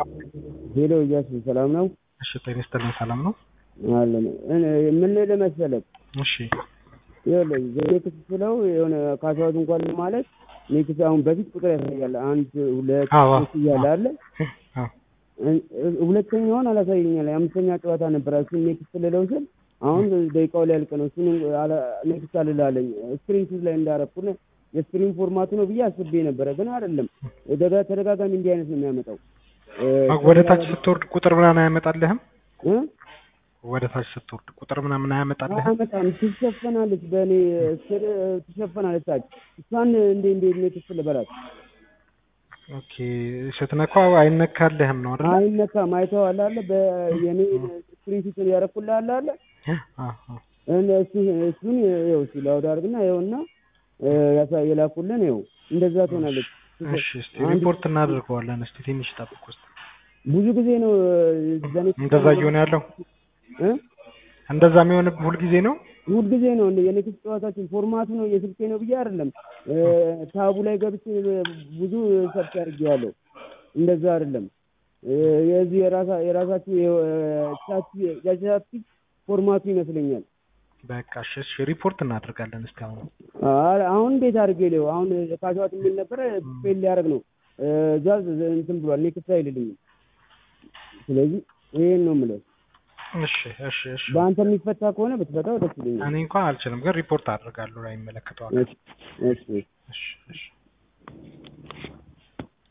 ሄሎ እያሱ ሰላም ነው? እሺ ጤና ይስጥልኝ ሰላም ነው? አለን ምን ልልህ መሰለህ እሺ ይኸውልህ ኔክስት ስለው የሆነ ካሳሁት እንኳን ማለት ኔክስት አሁን በፊት ቁጥር ያሳያል አንድ ሁለት አዎ፣ ሶስት እያለ አለ አዎ። ሁለተኛውን አላሳየኛል የአምስተኛ ጨዋታ ነበረ እሱን ኔክስት ልለው ስል አሁን ደቂቃው ሊያልቅ ነው እሱን ኔክስት አልላለኝ ስክሪን ሹት ላይ እንዳረኩን የስክሪን ፎርማቱ ነው ብዬ አስቤ ነበረ ግን አይደለም ደጋ- ተደጋጋሚ እንዲህ አይነት ነው የሚያመጣው ወደ ታች ስትወርድ ቁጥር ምናምን አያመጣልህም? እ? ወደ ታች ስትወርድ ቁጥር ምናምን አያመጣልህም? አያመጣም ትሸፈናለች በእኔ ስር ትሸፈናለች ታች እሷን እንዴ እንዴ ኔክስት ልበላት ኦኬ ስትነካው አይነካልህም ነው አይደል? አይነካም አይተኸዋል አለ በየኔ ስክሪን ሹት ያረኩልህ አለ አለ አዎ፣ አዎ። እነ- እሱ እሱን ይኸው እስኪ ላውድ አድርግና ይኸውና ያሳ የላኩልን ይኸው እንደዛ ትሆናለች። እሺ እስቲ ሪፖርት እናደርገዋለን። እስቲ ትንሽ ጠብቅ ውስጥ ብዙ ጊዜ ነው በኔ እንደዛ እየሆነ ያለው እ? እንደዛ የሚሆንብህ ሁልጊዜ ነው? ሁል ጊዜ ነው እንደ የኔክስት ጨዋታችን ፎርማቱ ነው የስልኬ ነው ብዬ አይደለም እ፣ ታቡ ላይ ገብቼ ብዙ ሰርች አድርጌዋለሁ። እንደዛ አይደለም እ፣ የዚህ የራሳ የራሳችሁ ቻት የቻት ፎርማቱ ይመስለኛል። በቃ እሺ እሺ ሪፖርት እናደርጋለን። እስቲ አሁን አ- አሁን እንዴት አድርጌ ሊው አሁን ካሸዋት የሚል ነበረ ፌል ሊያደርግ ነው እዛ እንትን ብሏል ኔክስት አይልልኝም። ስለዚህ ይሄን ነው የምለው። እሺ እሺ እሺ በአንተ የሚፈታ ከሆነ ብትፈታው ደስ ይለኛል። እኔ እንኳን አልችልም፣ ግን ሪፖርት አደርጋለሁ ላይ ይመለከተዋል። እሺ እሺ እሺ እሺ